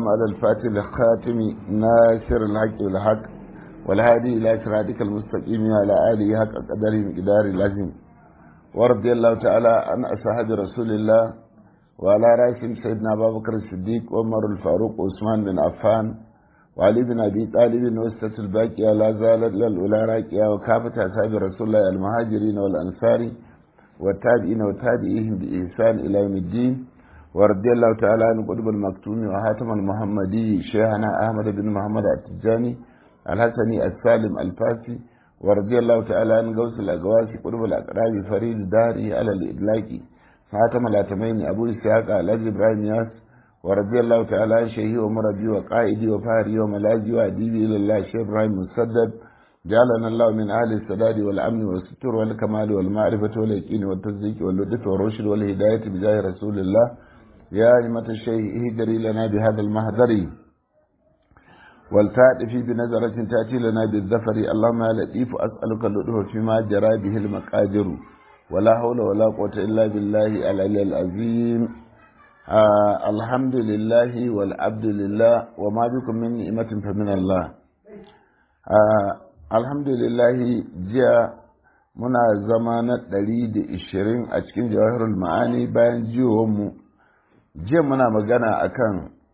على الفاتح الخاتم ناصر الحق والحق والهادي إلى صراطك المستقيم وعلى آله حق قدره مقدار العظيم ورضي الله تعالى عن أصحاب رسول الله وعلى رأسهم سيدنا أبا بكر الصديق وعمر الفاروق وعثمان بن عفان وعلي بن أبي طالب وسطة الباقية لا زالت للأولى راكية وكافة أصحاب رسول الله المهاجرين والأنصار والتابعين وتابعيهم بإحسان إلى يوم الدين ورضي الله تعالى عن قطب المكتوم وحاتم المحمدي شيخنا أحمد بن محمد التجاني الحسني السالم الفاسي ورضي الله تعالى عن غوث الأقواس قطب الأقراب فريد داري على الإدلاكي حاتم الأتمين أبو إسحاق الأجل إبراهيم ياس ورضي الله تعالى عن شيخي ومربي وقائدي وفاري وملاذي وأديبي إلى الله شيخ إبراهيم مسدد جعلنا الله من أهل السداد والأمن والستر والكمال والمعرفة واليقين والتصديق واللطف والرشد والهداية بجاه رسول الله يا أئمة الشيء اهدري لنا بهذا المهدر والتأتي بنظرة تأتي لنا بالذفر اللهم يا لطيف أسألك اللطف فيما جرى به المقادر ولا حول ولا قوة إلا بالله العلي العظيم آه الحمد لله والعبد لله وما بكم من نعمة فمن الله آه الحمد لله جاء muna zama na ɗari da ishirin a cikin jawahirul ma'ani bayan jiwonmu jiya muna magana akan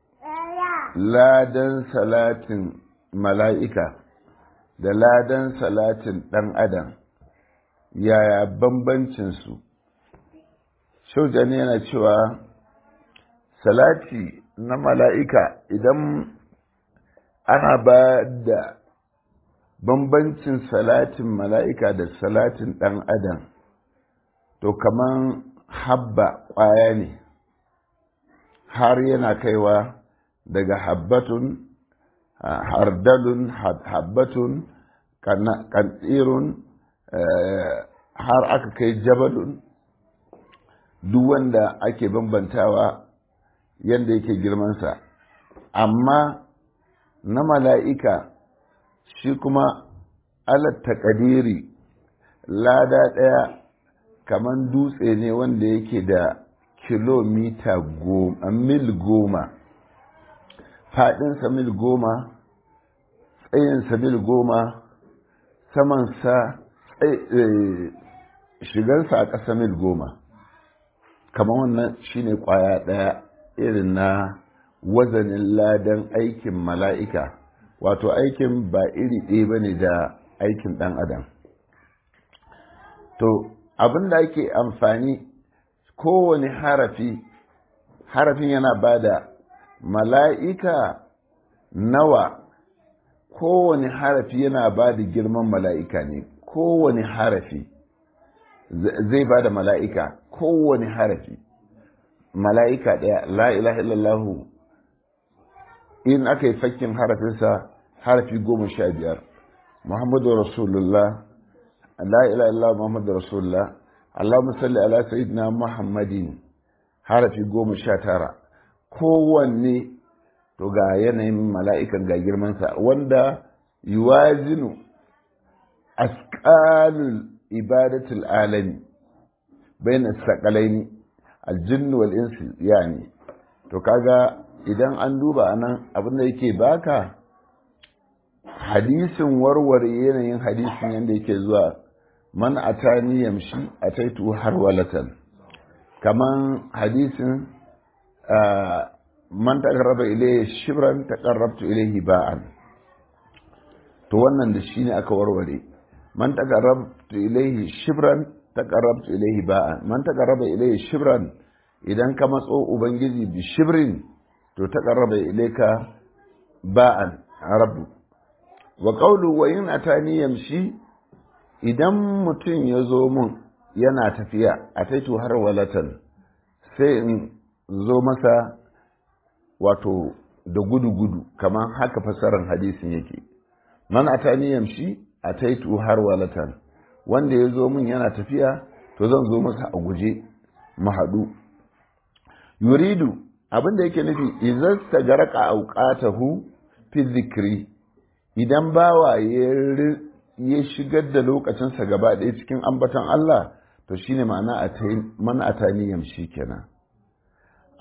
ladan salatin mala'ika da ladan salatin ɗan adam yaya bambancinsu shaujani yana cewa salati na mala'ika idan ana ba da bambancin salatin mala'ika da salatin ɗan adam to kaman habba ƙwaya ne har yana kaiwa daga habbatun hardalun habbatun kantsirun har aka kai jabalun duk wanda ake bambantawa yadda yake girmansa amma na mala'ika shi kuma alat takadiri lada ɗaya kaman dutse ne wanda yake da kilomita goma mil goma faɗinsa mil goma tsayinsa mil goma samansa shigansa a ƙasa mil goma kamar wannan shine ƙwaya ɗaya irin na wazanin ladan aikin mala'ika wato aikin ba iri ɗaya ba ne da aikin ɗan adam to abin da ake amfani kowane harafi harafin yana ba da mala'ika nawa kowane harafi yana ba da girman mala'ika ne kowane harafi zai ba da mala'ika kowane harafi mala'ika ɗaya la ilaha illallahu in aka yi fakkin harafinsa harafi goma sha biyar muhammadu rasulullah la ilaha illallah muhammadu rasulullah allahumma salli ala sayyidina muhammadin harafi goma sha tara kowanne to ga yanayin mala'ikan ga girmansa wanda yuwazinu asqalul ibadatul alami bayan sakalaini aljinnu wal insi yani to kaga idan an duba nan abin da yake baka hadisin warware yanayin hadisin yadda yake zuwa man atani yamshi ataitu har walatan kaman hadisin man taqarraba ilayhi shibran taqarrabtu ilayhi ba'an to wannan da shine aka warware man taqarrabtu ilayhi shibran taqarrabtu ilayhi ba'an man taqarraba ilayhi shibran idan ka matso ubangiji bi shibrin to taqarraba ilayka ba'an rabbu wa qawlu wa in atani yamshi idan mutum ya zo mun yana tafiya ataitu har walatan sai in zo masa wato da gudu-gudu kamar haka fasarar hadisin yake man atani yamshi ataitu har walatan wanda ya zo min yana tafiya to zan zo masa a guje mu haɗu yuridu abin da yake nufi idan stagaraka auqatahu fi zikri idan bawa ya shigar da lokacinsa gaba ɗaya cikin ambaton Allah to shine ma'ana man atani yamshi kenan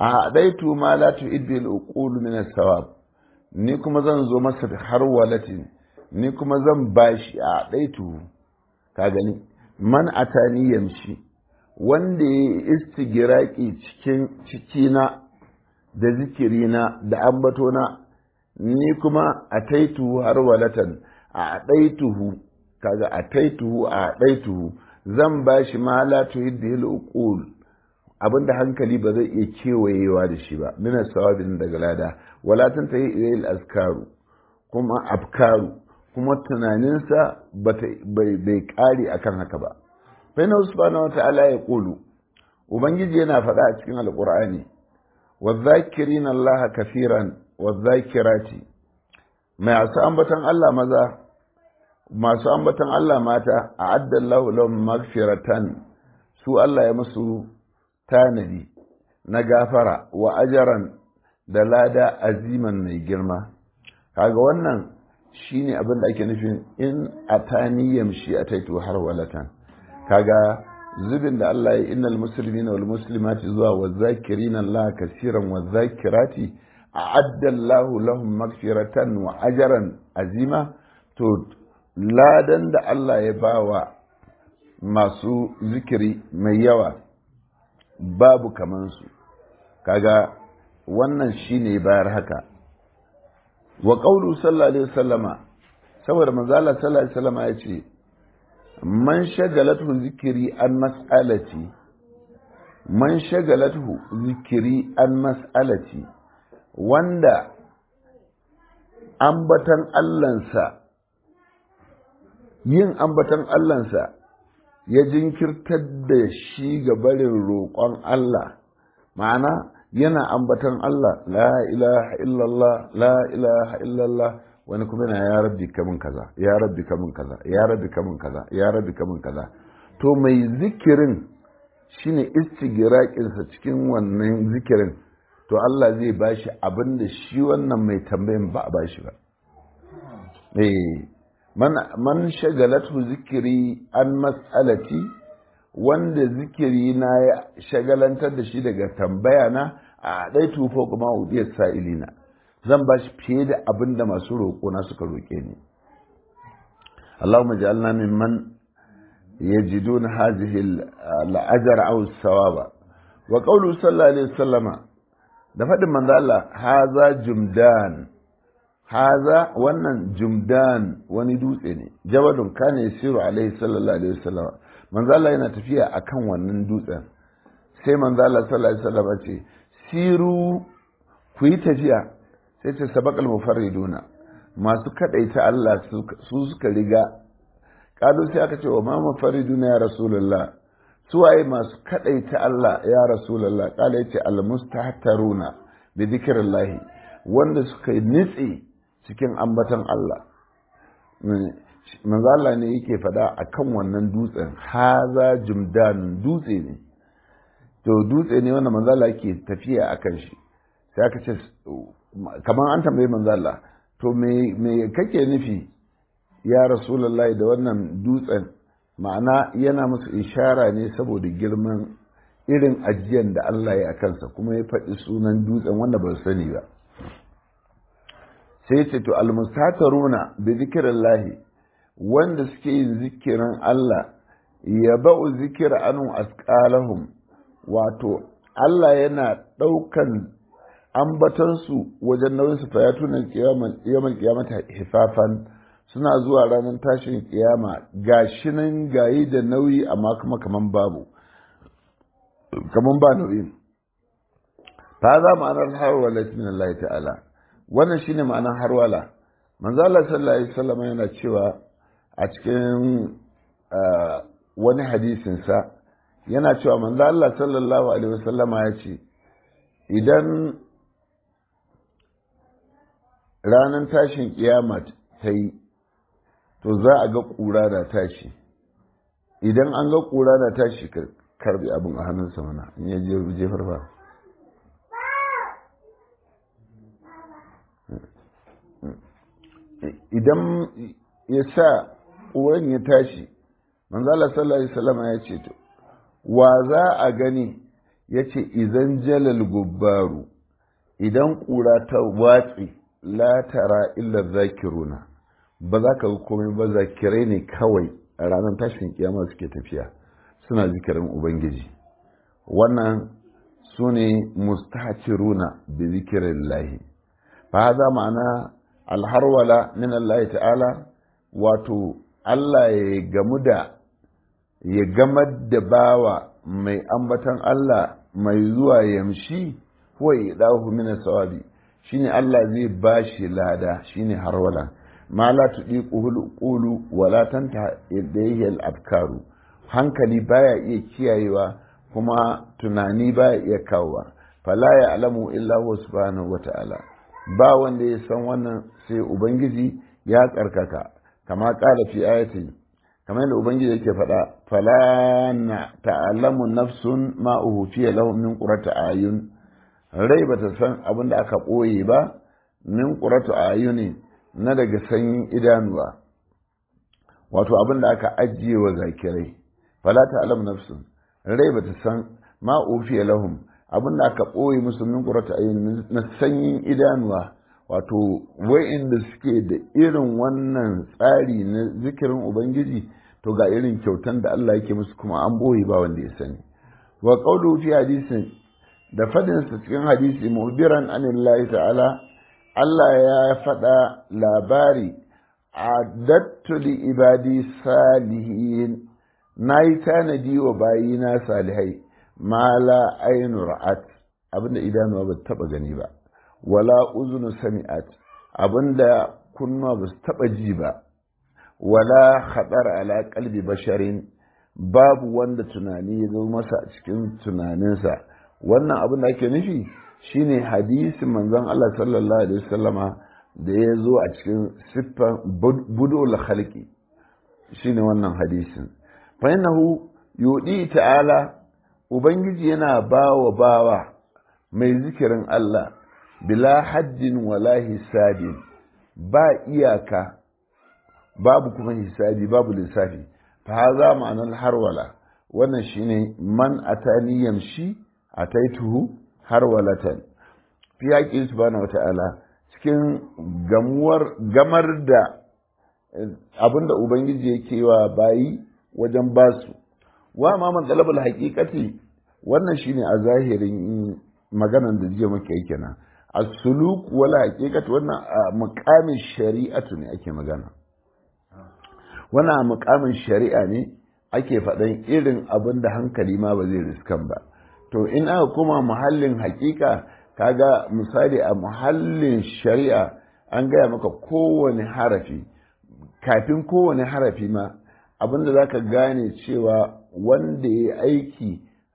a daitu ma la tu'iddu al-uqul min as-sawab ni kuma zan zo masa da har walatin ni kuma zan bashi a daitu ka gani man atani yamshi wanda ya istigiraki cikin cikina da zikirina da ambatona ni kuma a taituhu har walatan a ɗaituhu kaga a taituhu a ɗaituhu zan ba shi ma la tuhiddihil uqul abinda hankali ba zai iya kewayewa da shi ba min sawabin daga lada wala tantahi ilayil askaru kuma afkaru kuma tunaninsa bai kare akan haka ba fa inna subhanahu wata'ala ya qulu ubangiji yana faɗa a cikin alqur'ani wadh-dhakirina allaha kafiran wadh-dhakirati masu ambatan Allah maza masu ambatan Allah mata a addallahu lahum magfiratan su Allah ya musu tanadi na gafara wa ajaran da lada aziman mai girma kaga wannan shine abin da ake nufin in atani yamshi ataitu har walatan kaga zubin da Allah ya innal muslimina wal muslimati zuwa wa zakirina Allah kasiran wa zakirati a'adda Allah lahum magfiratan wa ajran azima to ladan da Allah ya bawa masu zikiri mai yawa babu kamansu kaga wannan shine bayar haka wa qawlu sallallahu alaihi wasallama saboda manzo Allah sallallahu alaihi wasallama ya ce man shagalatu zikiri an mas'alati man shagalatu zikiri an mas'alati wanda ambatan Allahnsa yin ambatan Allahnsa ya jinkirtar da shi ga barin roƙon Allah ma'ana yana ambatan Allah la ilaha illallah la ilaha illallah wani kuma yana ya rabbi kamun kaza ya rabbi kamun kaza ya rabbi kamun kaza ya rabbi kamun kaza to mai zikirin shine istigiraqinsa cikin wannan zikirin to Allah zai bashi abin da shi wannan mai tambayin ba a bashi ba eh man man shagalatu zikiri an mas'alati wanda zikiri na ya shagalantar da shi daga tambaya na a ɗai tufo kuma udiyar sa'ilina zan ba shi fiye da abin da masu roƙo na suka roƙe ni Allahumma ja'alna mimman yajiduna hadhihi al-ajr aw as-sawaba wa qawlu sallallahu alaihi wasallama da faɗin manzo Allah haza jumdan haza wannan jumdan wani dutse ne jabalun kana yasiru alaihi sallallahu alaihi wasallama manzo Allah yana tafiya akan wannan dutsen sai manzo Allah sallallahu alaihi wasallama ce siru ku yi tafiya sai ce sabakal mufarriduna masu kadaita Allah su suka riga kalu sai aka ce wa ma mufarriduna ya rasulullah su waye masu kadaita Allah ya rasulullah kala yace al mustahtaruna bi dhikrillah wanda suka nitse cikin ambatan Allah manzo Allah ne yake fada akan wannan dutsen haza jumdan dutse ne to dutse ne wanda manzo Allah yake tafiya akan shi sai aka ce kamar an tambayi manzo Allah to me me kake nufi ya rasulullahi da wannan dutsen ma'ana yana musu ishara ne saboda girman irin ajiyan da Allah ya kansa kuma ya faɗi sunan dutsen wanda ba sani ba sai ce to almustataruna bi zikrillahi wanda suke yin zikirin Allah ya ba'u zikira anu asqalahum wato Allah yana ɗaukan ambatansu wajen nauyin su fayatunan kiyaman kiyamata hifafan suna zuwa ranar tashin kiyama gashi nan gayi da nauyi amma kuma kaman babu kaman ba nauyin ta za ma'anar harwala min Allah ta'ala wannan shine ma'anar harwala manzo Allah sallallahu alaihi wasallam yana cewa a cikin wani hadisin sa yana cewa manzo Allah sallallahu alaihi wasallama ya ce idan ranar tashin kiyama ta yi to za a ga ƙura da tashi idan an ga ƙura da tashi karbi abin a hannunsa mana in ya je jefar ba idan ya sa ƙuran ya tashi manzala sallallahu alaihi wasallam ya ce to wa za a gani ya ce izan jalal gubbaru idan ƙura ta watsi la tara illa zakiruna ba za ka komai ba zakirai ne kawai a ranar tashin kiyama suke tafiya suna zikirin ubangiji wannan su ne mustahciruna bi zikirin lahi fa za ma'ana alharwala min Allah ta'ala wato Allah ya gamu da ya gamar da bawa mai ambatan Allah mai zuwa yamshi huwa idahu min sawabi shine Allah zai bashi lada shine harwala ma la tudiquhu qulu wa la tanta ilayhi al-afkaru hankali baya iya kiyayewa kuma tunani baya iya kawowa fala ya alamu illa huwa subhanahu wata'ala ba wanda ya san wannan sai ubangiji ya tsarkaka kama kala fi ayatin kamar yadda ubangiji yake faɗa fala na ta'alamu nafsun ma uhufiya lahum min qurrati ayun rai bata san abin da aka ɓoye ba min qurrati ayuni na daga sanyin idanuwa wato abin da aka ajiye wa zakirai fala ta'lamu nafsun rai bata san ma ufiya lahum abin da aka ɓoye musu min qurrati ayun na sanyin idanuwa wato wa'inda suke da irin wannan tsari na zikirin ubangiji to ga irin kyautan da Allah yake musu kuma an boye ba wanda ya sani wa qawlu fi hadisin da fadin sa cikin hadisi muhbiran anillahi ta'ala Allah ya faɗa labari adattu li ibadi salihin nayi tanadi wa bayina salihai ma la aynu ra'at abinda idanuwa ba taba gani ba wala uzunu sami'at abinda kunnuwa ba su taba ji ba wala khatar ala qalbi basharin babu wanda tunani ya zo masa a cikin tunaninsa wannan abin da ake nufi shine hadisin manzon Allah sallallahu alaihi wasallama da ya zo a cikin siffan budul khalqi shine wannan hadisin fa innahu yudi ta'ala ubangiji yana bawa bawa mai zikirin Allah bila haddin wala hisabin ba iyaka babu kuma hisabi babu lissafi fa haza ma'anar harwala wannan shine man atani yamshi ataituhu harwalatan fi haƙi subhanahu wata'ala cikin gamuwar gamar da abinda ubangiji yake wa bayi wajen basu wa ma man talabul haqiqati wannan shine a zahirin maganan da jiya muke yi kenan as-suluk wala haqiqatu wannan muqamin shari'atu ne ake magana wannan a mukamin shari'a ne ake faɗan irin abin da hankali ma ba zai riskan ba to in aka kuma muhallin hakika kaga misali a muhallin shari'a an gaya maka kowane harafi kafin kowane harafi ma abin da za ka gane cewa wanda ya aiki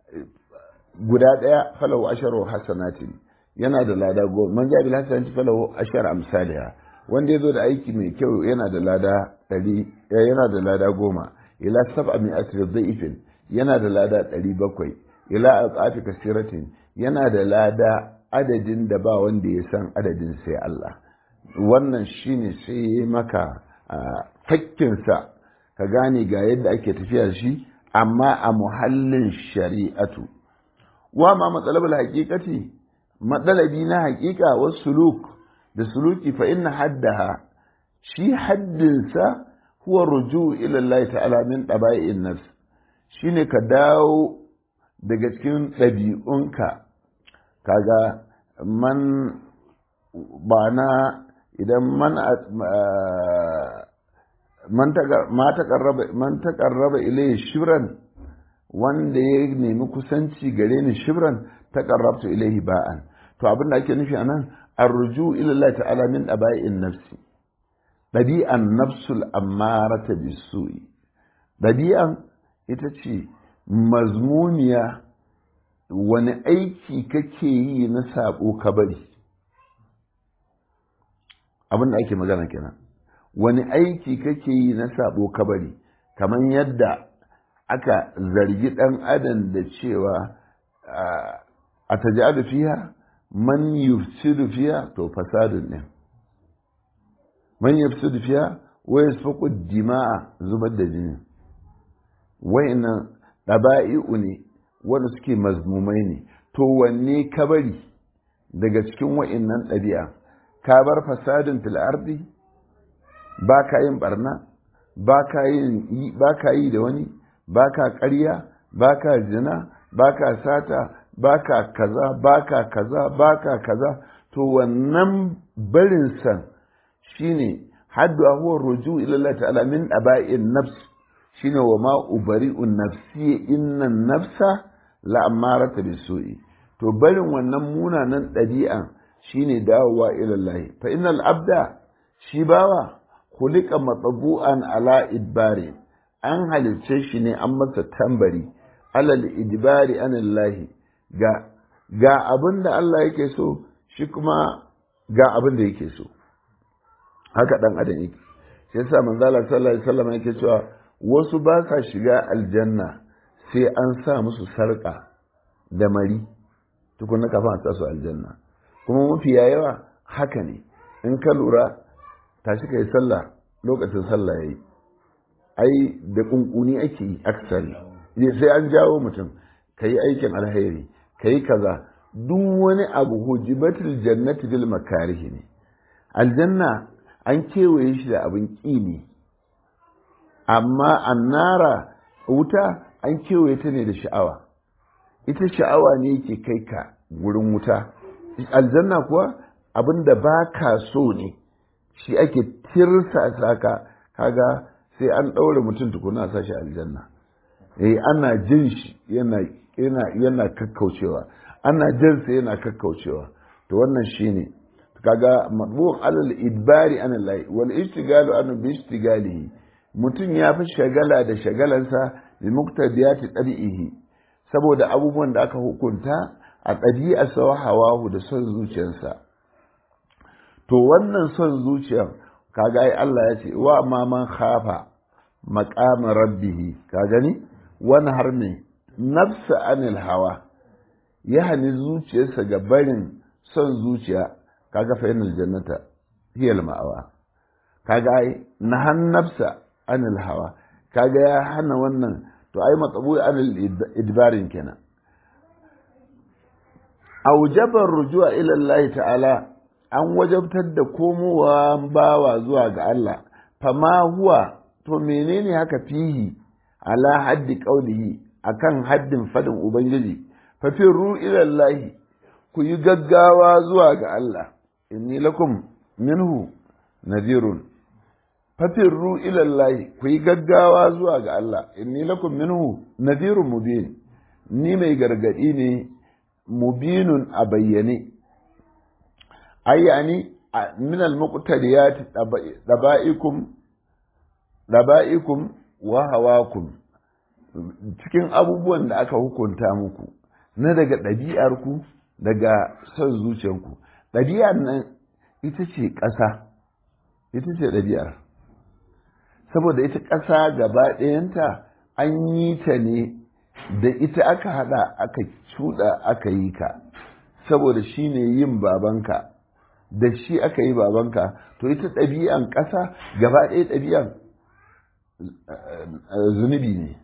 guda ɗaya falahu asharu hasanatin yana da lada goma man jabil hasanati falahu ashar amsaliha wanda ya zo da aiki mai kyau yana da lada ɗari yana da lada goma ila sab'a min asri dhaifin yana da lada ɗari bakwai ila aqafi kasiratin yana da lada adadin da ba wanda ya san adadin sai Allah wannan shine sai maka fakkinsa ka gane ga yadda ake tafiya shi amma a muhallin shari'atu wa ma matsalabul haqiqati matsalabi na haƙiƙa wasu suluk da suluki fa inna haddaha shi haddinsa huwa ruju ila Allah ta'ala min daba'i'in nafs shine ka dawo daga cikin ɗabi'unka kaga man ba na idan man man taƙarraba ilayhi shibran wanda ya nemi kusanci gare ni shibran taƙarrabtu ilayhi ba'an to abin da ake nufi anan arruju ila Allah ta'ala min daba'i'in nafsi ɗabi'an nafsul ammarata bisu'i ɗabi'an ita ce mazmuniya wani aiki kake yi na saɓo ka bari abin da ake magana kenan wani aiki kake yi na saɓo ka bari kamar yadda aka zargi ɗan adam da cewa a taji fiha man yufsidu fiha to fasadun ne man yafsidu fiha wa yasfaqu dima'a zubar da jini wayannan daba'i'u ne wanda suke mazmumai ne to wanne ka bari daga cikin wa'innan ɗabi'a ka bar fasadin fil ardi ba ka yin barna ba ka yi da wani ba ka ƙarya ba ka zina ba ka sata ba ka kaza ba ka kaza ba ka kaza to wannan barinsa shine haddu huwa ruju ila Allah ta'ala min aba'in nafs shine wa ma ubari'un nafsi inna nafsa la amarata bisu'i to barin wannan munanan ɗabi'an shine dawowa ila Allah fa innal abda shi bawa khuliqa matbu'an ala idbari an halicce shi ne an masa tambari alal idbari anillahi ga ga abin da Allah yake so shi kuma ga abin da yake so haka dan adam yake sai yasa manzo Allah sallallahu alaihi wasallam yake cewa wasu ba sa shiga aljanna sai an sa musu sarka da mari tukunna kafin a sa su aljanna kuma mafiya yawa haka ne in ka lura tashi kai sallah lokacin sallah yayi ai da kunkuni ake yi aksari sai an jawo mutum ka yi aikin alheri ka yi kaza duk wani abu hujibatul jannati bil makarihi ne aljanna an kewaye shi da abin ƙi ne amma annara wuta an kewaye ta ne da sha'awa ita sha'awa ne yake kai ka gurin wuta aljanna kuwa abin da ba ka so ne shi ake tirsa ka kaga sai an ɗaure mutum tukuna a sashi aljanna eh ana jin shi yana yana yana kakkaucewa ana jin sa yana kakkaucewa to wannan shine kaga madbu'un alal idbari an Allah wal ishtigalu an bi ishtigalihi mutum ya fi shagala da shagalansa bi muqtadiyati tabi'ihi saboda abubuwan da aka hukunta a ɗabi'arsa wa hawahu da son zuciyarsa to wannan son zuciyar kaga ai Allah ya ce wa ma man khafa maqama rabbih ka gani wani har ne nafsa anil hawa ya hani zuciyarsa ga barin son zuciya kaga fa yanal jannata hiya al ma'awa kaga ai nahan nafsa anil hawa kaga ya hana wannan to ai matsabu anil idbarin kenan aujabar rujua ila Allah ta'ala an wajabtar da komowa bawa zuwa ga Allah fama huwa to menene haka fihi ala haddi qaulihi akan haddin fadin ubangiji fa firru ila Allah ku yi gaggawa zuwa ga Allah inni lakum minhu nadhirun fa firru ila Allah ku yi gaggawa zuwa ga Allah inni lakum minhu nadhirun mubin ni mai gargadi ne mubinun a bayyane ai yani min al-muqtadiyat daba'ikum daba'ikum wa hawakum cikin abubuwan da aka hukunta muku na daga ɗabi'arku daga son zuciyarku ɗabi'ar nan ita ce ƙasa ita ce ɗabi'ar saboda ita ƙasa gaba ɗayanta an yi ta ne da ita aka haɗa aka cuɗa aka yi ka saboda shi ne yin babanka da shi aka yi babanka to ita ɗabi'an ƙasa gaba ɗaya ɗabi'an zunubi ne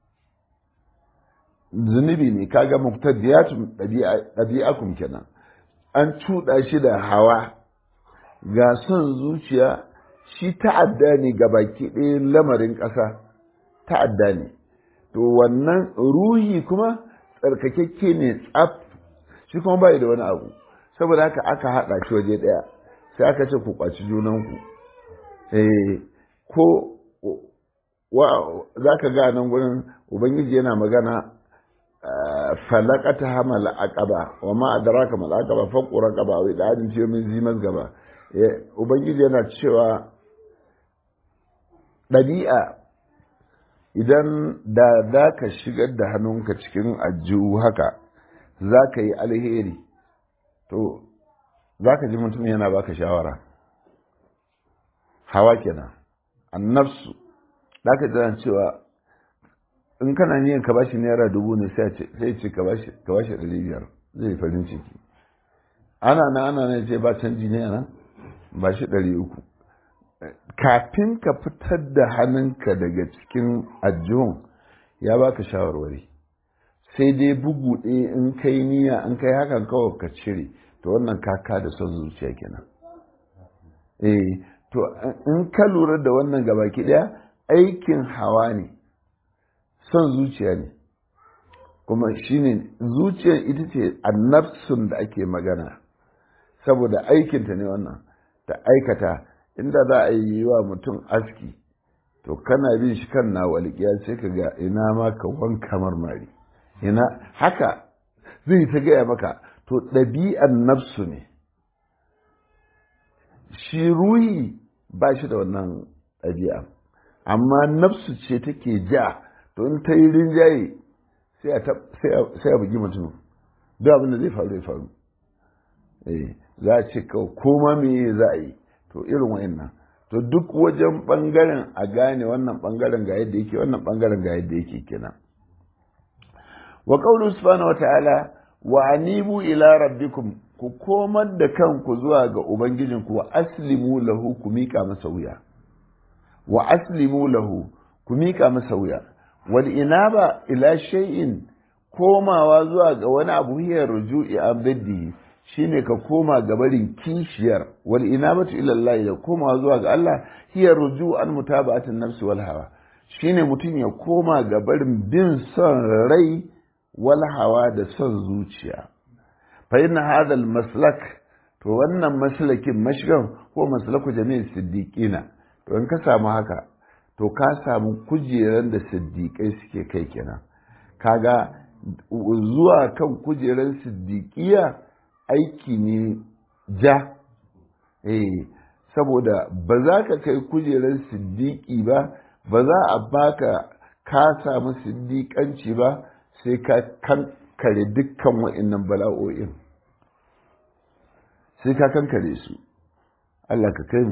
zunubi ne kaga muktadiyatun ɗabi'akum kenan an cuɗa shi da hawa ga son zuciya shi ta'adda ne ga baki ɗaya lamarin ƙasa ta'adda ne to wannan ruhi kuma tsarkakekke ne tsaf shi kuma bai da wani abu saboda haka aka haɗa shi waje ɗaya sai aka ce ku kwaci junanku eh ko za ka ga nan gurin ubangiji yana magana falakata hamal aqaba wa ma adraka mal aqaba faqu raqaba wa idadin ce min zimas gaba ubangiji yana cewa ɗabi'a idan da za ka shigar da hannunka cikin ajiyu haka za ka yi alheri to za ka ji mutum yana baka shawara hawa kenan annafsu za ka ji cewa in kana niyan ka bashi naira dubu ne sai ce ka bashi ɗari biyar zai farin ciki ana na ana na ce ba canji ne nan ba shi ɗari uku kafin ka fitar da hannunka daga cikin ajihun ya baka shawarwari sai dai bugu ɗaya in kai niyya in kai hakan kawai ka cire to wannan kaka da son zuciya kenan eh to in ka lura da wannan gabaki ɗaya aikin hawa ne son zuciya ne kuma shine zuciyar ita ce annafsun da ake magana saboda aikinta ne wannan ta aikata inda za a yi wa mutum aski to kana bin shi kan na walƙiya sai ka ga ina ma ka wanka marmari ina haka zai ta gaya maka to ɗabi'an nafsu ne shi ruhi ba shi da wannan ɗabi'a amma nafsu ce take ja to in ta yi rinjaye sai a bugi mutum duk abin da zai faru ya faru za a ce kawai koma me za a yi to irin wa'annan to duk wajen bangaren a gane wannan bangaren ga yadda yake wannan bangaren ga yadda yake kenan wa qawlu subhanahu wa ta'ala wa anibu ila rabbikum ku komar da kanku zuwa ga ubangijinku wa aslimu lahu ku mika masa wuya wa aslimu lahu ku mika masa wuya wal inaba ila shay'in komawa zuwa ga wani abu hiya ruju'i abdi shine ka koma ga barin kishiyar wal inabatu ila Allah da komawa zuwa ga Allah hiya ruju'an mutaba'atin nafsi wal hawa shine mutum ya koma ga barin bin son rai wal hawa da son zuciya fa inna hadha al maslak to wannan maslakin mashgan ko maslaku jami'in siddiqina to in ka samu haka to ka samu kujeran da siddiƙai suke kai kenan kaga zuwa kan kujeran siddiƙiya aiki ne ja eh saboda ba za ka kai kujeran siddiƙi ba ba za a baka ka samu siddiƙanci ba sai ka kankare dukkan wa'innan bala'o'in sai ka kankare su Allah ka kai mu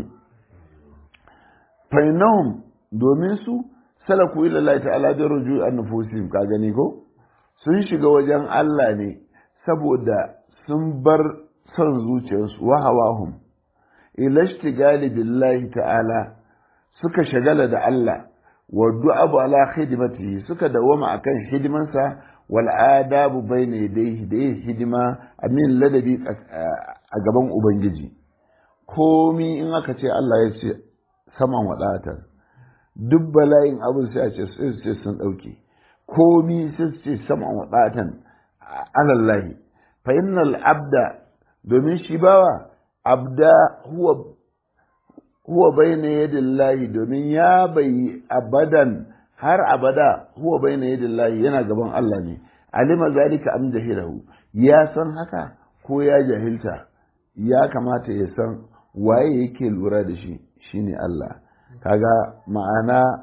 fainahum domin su salaku ila Allah ta'ala bi ruju'an nufusihim ka gani ko sun shiga wajen Allah ne saboda sun bar son zuciyarsu wa hawahum ila ishtigali billahi ta'ala suka shagala da Allah wa du'abu ala khidmatihi suka dawama akan hidimansa wal adabu bayna yadayhi da yin hidima amin ladabi a gaban ubangiji komi in aka ce Allah ya ce saman wadatar duk bala'in abin sai a ce sai sun ɗauke komi sai ce saman wadatan alallahi fa innal abda domin shi bawa abda huwa huwa bayna yadillahi domin ya bai abadan har abada huwa bayna yadillahi yana gaban Allah ne alima zalika am jahilahu ya san haka ko ya jahilta ya kamata ya san waye yake lura da shi shine Allah kaga ma'ana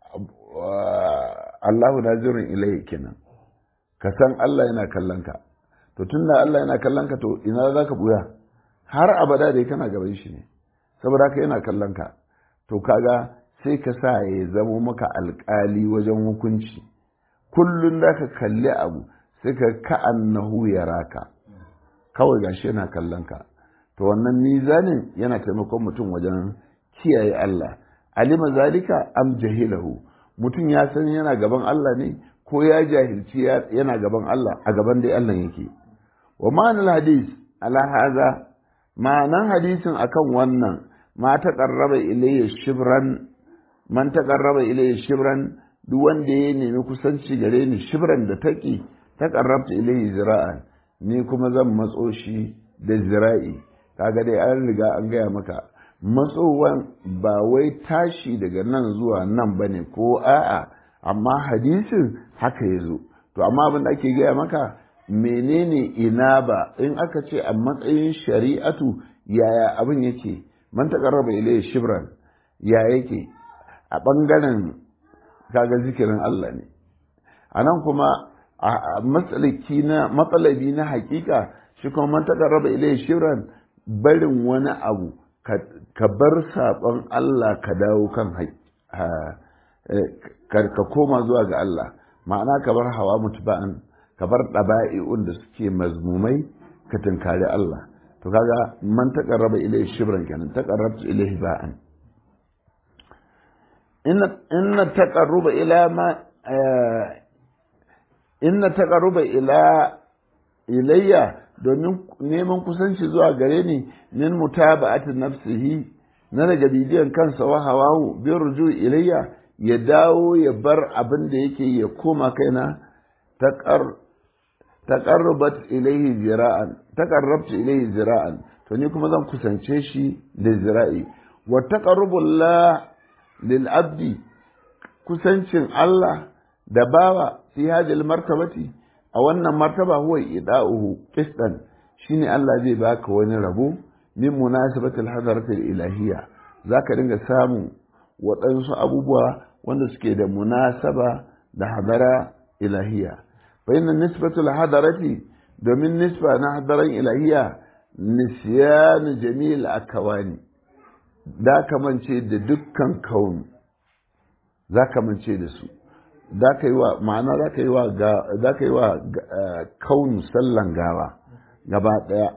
Allahu nazirin ilai kenan ka san Allah yana kallon ka to tunda Allah yana kallon ka to ina za ka buya har abada dai kana gaban shi ne saboda haka yana kallon ka to kaga sai ka sa ya zamo maka alkali wajen hukunci kullum da ka kalli abu sai ka ka'annahu ya raka kawai gashi yana kallon ka to wannan mizanin yana taimakon mutum wajen kiyaye Allah alima zalika am jahilahu mutum ya san yana gaban Allah ne ko ya jahilci yana gaban Allah a gaban dai Allah yake wa ma'anar hadis ala haza ma'anan hadisin akan wannan ma ta qarraba ilayya shibran man ta qarraba ilayya shibran duk wanda ya nemi kusanci gare ni shibran da taki ta qarrabta ilayhi zira'an ni kuma zan matso shi da zira'i kaga dai an riga an gaya maka matsowan ba wai tashi daga nan zuwa nan ba ne ko a'a amma hadisin haka ya zo to amma abin da ake gaya maka menene ina ba in aka ce a matsayin shari'atu yaya abin yake man taƙarraba ilayya shibran ya yake a ɓangaren kaga zikirin Allah ne a nan kuma a matsalabi na hakika shi kuma man taƙarraba ilayya shibran barin wani abu ka bar saɓon Allah ka dawo kan ka koma zuwa ga Allah ma'ana ka bar hawa mutuba'an ka bar ɗaba'i'un da suke mazmumai ka tunkari Allah to kaga man taqarraba ilayhi shibran kenan taqarrabtu ilayhi ba'an inna inna taqarruba ila ma inna taqarruba ila ilayya domin neman kusanci zuwa gare ni min mutaba'ati nafsihi na daga bidiyon kansa wa hawahu bi ruju ilayya ya dawo ya bar abin da yake ya koma kaina taqar taqarrabat ilayhi zira'an taqarrabtu ilayhi zira'an to ni kuma zan kusance shi da zira'i wa taqarrubullah lil abdi kusancin Allah da bawa fi hadhihi martabati a wannan martaba huwa ida'uhu qistan shine Allah zai baka wani rabo min munasabatil hadaratil ilahiyya zaka dinga samu waɗansu abubuwa wanda suke da munasaba da hadara ilahiyya fa inna nisbatul hadarati domin nisba na hadaran ilahiyya nisyan jamil akawani da kamance da dukkan kauni za ka mance da su za ka yi wa ma'ana za ka yi wa za ka yi wa kaunu sallan gawa gaba ɗaya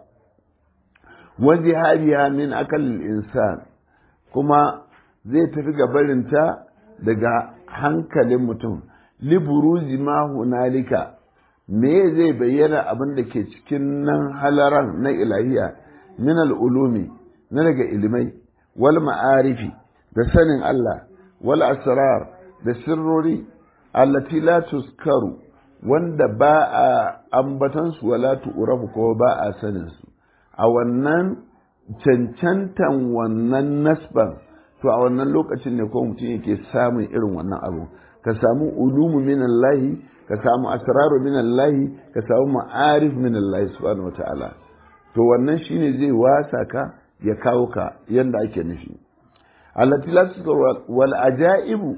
waje hariya min akal insan kuma zai tafi gabarinta daga hankalin mutum liburuzi ma hunalika me zai bayyana abin da ke cikin nan halaran na ilahiya min al'ulumi na daga ilimai wal ma'arifi da sanin Allah wal asrar da sirrori allati la tuskaru wanda ba a ambatansu wala tu'rafu ko ba a sanin su a wannan cancantan wannan nasban to a wannan lokacin ne ko mutum yake samun irin wannan abu ka samu ulumu min Allah ka samu asraru min Allah ka samu ma'arif min Allah subhanahu wataala to wannan shine zai wasa ka ya kawo ka yanda ake nufi allati la tuskaru wal ajaibu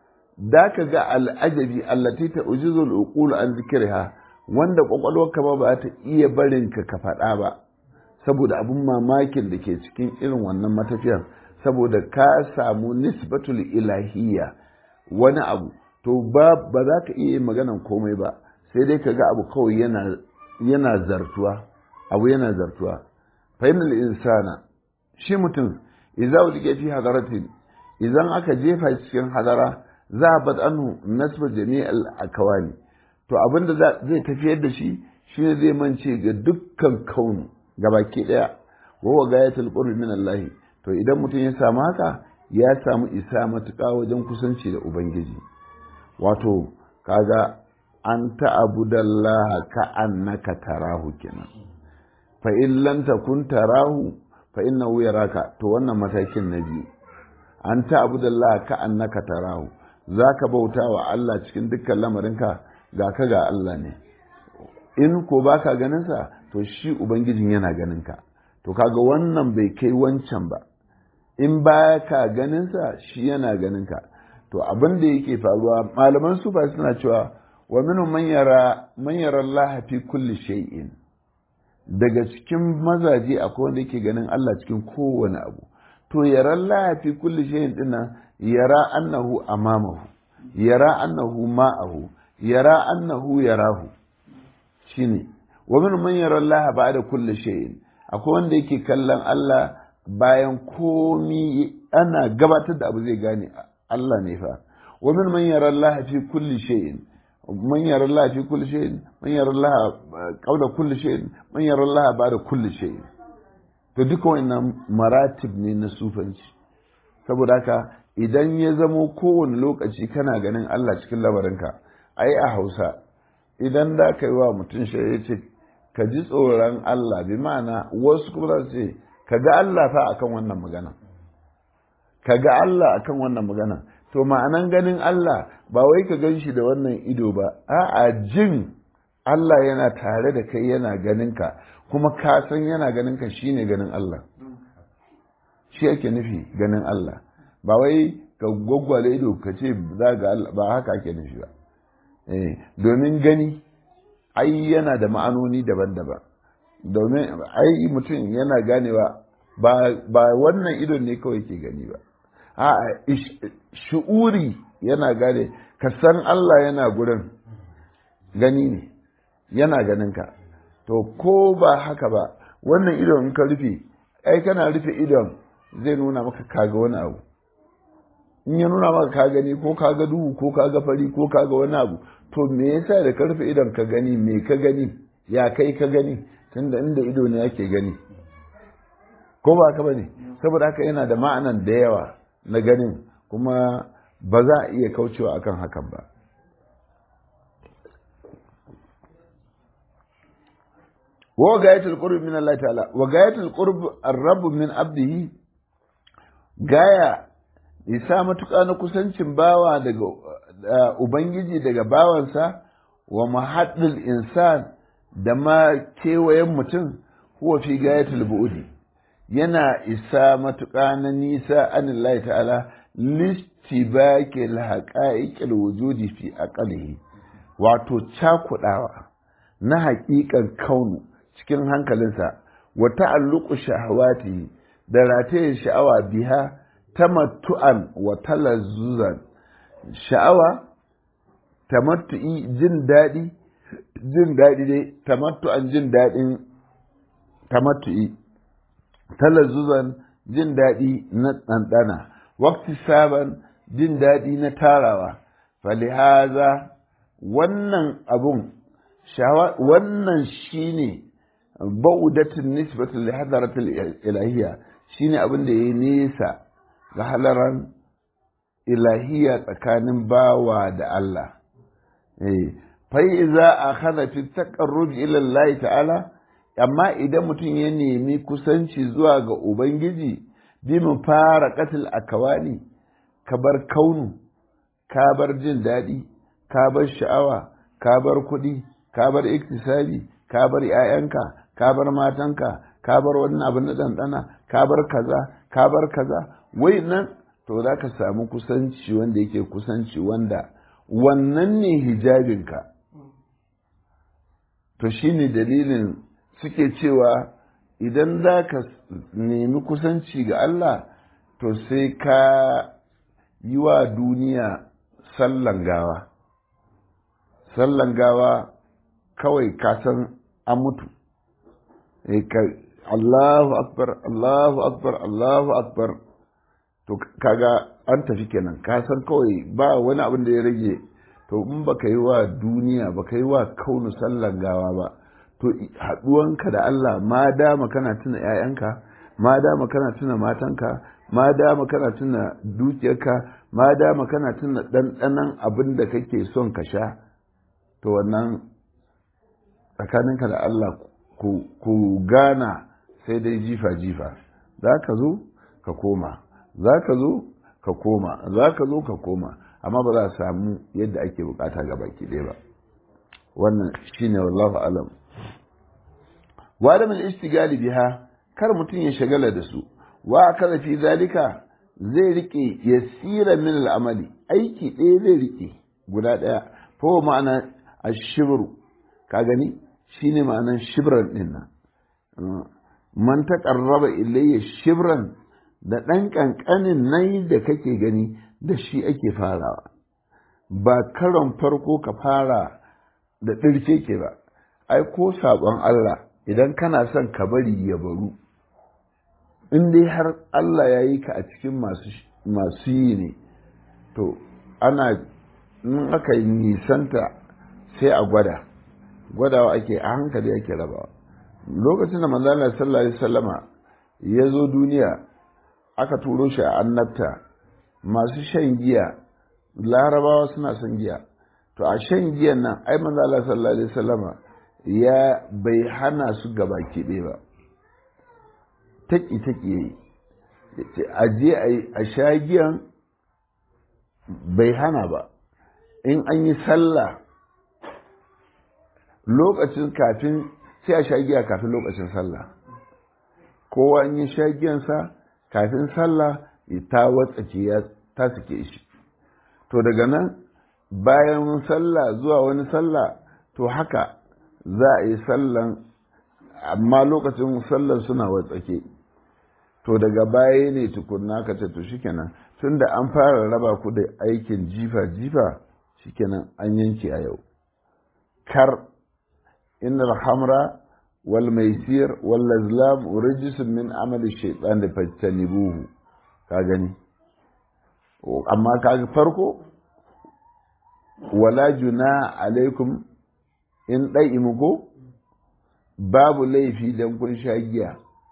da ka ga al'ajabi allati ta ujizul uqul an zikriha wanda kwakwalwarka ba ba ta iya barin ka ka faɗa ba saboda abun mamakin da ke cikin irin wannan matafiyan saboda ka samu nisbatul ilahiyya wani abu to ba ba za ka iya maganan komai ba sai dai ka ga abu kawai yana yana zartuwa abu yana zartuwa fa insana shi mutum idza ulike fi hadaratin idan aka jefa cikin hadara zahabat anhu nasba jami'al akawani to abinda zai tafiyar da shi shine zai mance ga dukkan kaunu gabaki daya wa wa gayatul qurbi min Allah to idan mutum ya samu haka ya samu isa matuƙa wajen kusanci da ubangiji wato kaga an ta'budallaha ka annaka tarahu kenan fa in lam takun tarahu fa innahu yaraka to wannan matakin na biyu an ta'budallaha ka annaka tarahu za ka bauta wa Allah cikin dukkan lamarinka ga ka ga Allah ne in ko ba ka ganinsa to shi Ubangijin yana ganinka to kaga wannan bai kai wancan ba in ba ka ganinsa shi yana ganinka to abin da yake faruwa malaman sufa suna cewa wa minu man yara Allah fi kulli shay'in daga cikin mazaje akwai wanda yake ganin Allah cikin kowane abu to yara Allah fi kulli shay'in dinnan yara annahu amamahu yara annahu ma'ahu yara annahu yarahu shine wa min man yara Allah ba'da kulli shay'in akwai wanda yake kallon Allah bayan komi ana gabatar da abu zai gane Allah ne fa wa min man yara Allah fi kulli shay'in man yara Allah fi kulli shay'in man yara Allah qabla kulli shay'in man yara Allah ba'da kulli shay'in to duka wannan maratib ne na sufanci saboda haka idan ya zamo kowane lokaci kana ganin Allah cikin labarinka ai a hausa idan da ka yi wa mutum ya ce ka ji tsoron Allah bi ma'ana wasu kuma za su ce ka ga Allah fa akan wannan magana ka ga Allah akan wannan magana to ma'anan ganin Allah ba wai ka gan shi da wannan ido ba a'a jin Allah yana tare da kai yana ganin ka kuma ka san yana ganin ka shine ganin Allah shi ake nufi ganin Allah ba wai ka gwaggwale ido ka ce za ga Allah ba haka ake nufi ba eh domin gani ai yana da ma'anoni daban-daban domin ai mutum yana ganewa ba ba wannan idon ne kawai ke gani ba a shu'uri yana gane ka san Allah yana gurin gani ne yana ganin ka to ko ba haka ba wannan idon in ka rufe ai kana rufe idon zai nuna maka kaga wani abu in ya nuna maka ka gani ko ka ga duhu ko ka ga fari ko ka ga wani abu to me yasa da karfe idan ka gani me ka gani ya kai ka gani tunda inda ido ne yake gani ko ba ka bane saboda haka yana da ma'anan da yawa na ganin kuma ba za a iya kaucewa akan hakan ba wa gayatul qurb min Allah ta'ala wa gayatul qurb ar-rabb min abdihi gaya isa matuƙa na kusancin bawa daga ubangiji daga bawansa wa mahaddul insan da ma kewayen mutum huwa fi gayatul bu'di yana isa matuƙa na nisa anillahi ta'ala listibakil haqa'iqil wujudi fi aqlihi wato cakudawa na haƙiƙan kaunu cikin hankalinsa wa ta'alluqu shahawati da rataye sha'awa biha tamattu'an wa talazzuzan sha'awa tamattu'i jin daɗi jin daɗi dai tamattu'an jin daɗin tamattu'i talazzuzan jin daɗi na ɗanɗana wakti saban jin daɗi na tarawa falihaza wannan abun wannan shine baudatin nisbatul li hadaratul ilahiyya shine abin da yayi nesa ga halaran ilahiyya tsakanin bawa da Allah eh fa iza akhadha fi taqarrub ila Allah ta'ala amma idan mutum ya nemi kusanci zuwa ga ubangiji bi mu fara qatil akawani ka bar kaunu ka bar jin daɗi ka bar sha'awa ka bar kuɗi ka bar iktisabi ka bar 'ya'yanka ka bar matanka ka bar wannan abin na ɗanɗana ka bar kaza ka bar kaza wai nan to za ka samu kusanci wanda yake kusanci wanda wannan ne hijabinka to shine dalilin suke cewa idan za ka nemi kusanci ga Allah to sai ka yi wa duniya sallan gawa sallan gawa kawai ka san an mutu Allahu akbar Allahu akbar Allahu akbar to kaga an tafi kenan ka san kawai ba wani abin da ya rage to in baka yi wa duniya baka yi wa kaunu sallan gawa ba to haɗuwanka da Allah ma dama kana tuna ‘ya'yanka ma dama kana tuna matanka ma dama kana tuna dukiyarka ma dama kana tuna ɗanɗanan abin da kake son ka sha to wannan tsakaninka da Allah ku gana sai dai jifa-jifa za ka zo ka koma za ka zo ka koma za ka zo ka koma amma ba za a samu yadda ake bukata ga baki ɗaya ba wannan shine wallahu alam wa da min istigali biha kar mutum ya shagala da su wa kada fi zalika zai rike yasira min al'amali aiki ɗaya zai rike guda ɗaya fa ma'ana ashibru ka gani shine ma'anan shibran din nan man taqarraba ilayya shibran da ɗan ƙanƙanin nan da kake gani da shi ake farawa ba karon farko ka fara da ɗirke ke ba ai ko saƙon Allah idan kana son ka bari ya baru in dai har Allah ya yi ka a cikin masu yi ne to ana in aka yi nisanta sai a gwada gwadawa ake a hankali ake rabawa lokacin da manzana sallallahu alaihi wasallama ya zo duniya aka turo shi a annabta masu shan giya larabawa suna son giya to a shan giyan nan ai manzo Allah sallallahu alaihi wasallama ya bai hana su gaba ɗaya ba taki taki yayi a je a sha giyan bai hana ba in an yi sallah lokacin kafin sai a sha giya kafin lokacin sallah kowa in yi sha giyansa kafin sallah ta watsake ya ta suke shi to daga nan bayan sallah zuwa wani sallah to haka za a yi sallan amma lokacin sallan suna watsake to daga baya ne tukunna ka ce to shikenan tun da an fara raba ku da aikin jifa jifa shikenan an yanke a yau kar innal hamra wal maisir wal lazlam rijsun min amali shaytan da fajtanibuhu ka gani amma kaga farko wala juna alaikum in ɗai imugo babu laifi don kun sha giya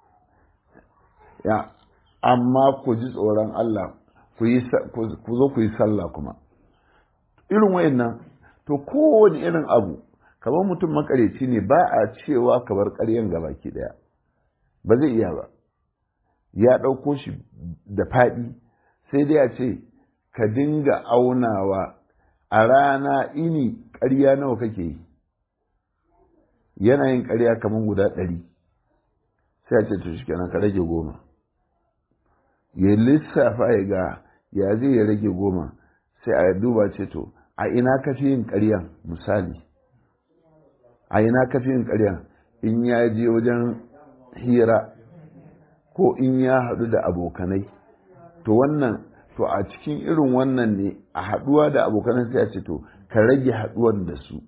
ya amma ku ji tsoron Allah ku zo ku yi sallah kuma irin wayannan to kowane irin abu kamar mutum makareci ne ba a cewa ka bar ƙaryan gabaki ɗaya ba zai iya ba ya ɗauko shi da faɗi sai dai a ce ka dinga aunawa a rana ini ƙarya nawa kake yi yana yin ƙarya kamar guda ɗari sai a ce to shi kenan ka rage goma ya lissafa ya ga ya zai ya rage goma sai a duba ce to a ina ka fi yin ƙaryan misali a ina ka fi yin ƙaryan in ya je wajen hira ko in ya haɗu da abokanai to wannan to a cikin irin wannan ne a haɗuwa da abokanai sai a ce to ka rage haɗuwan da su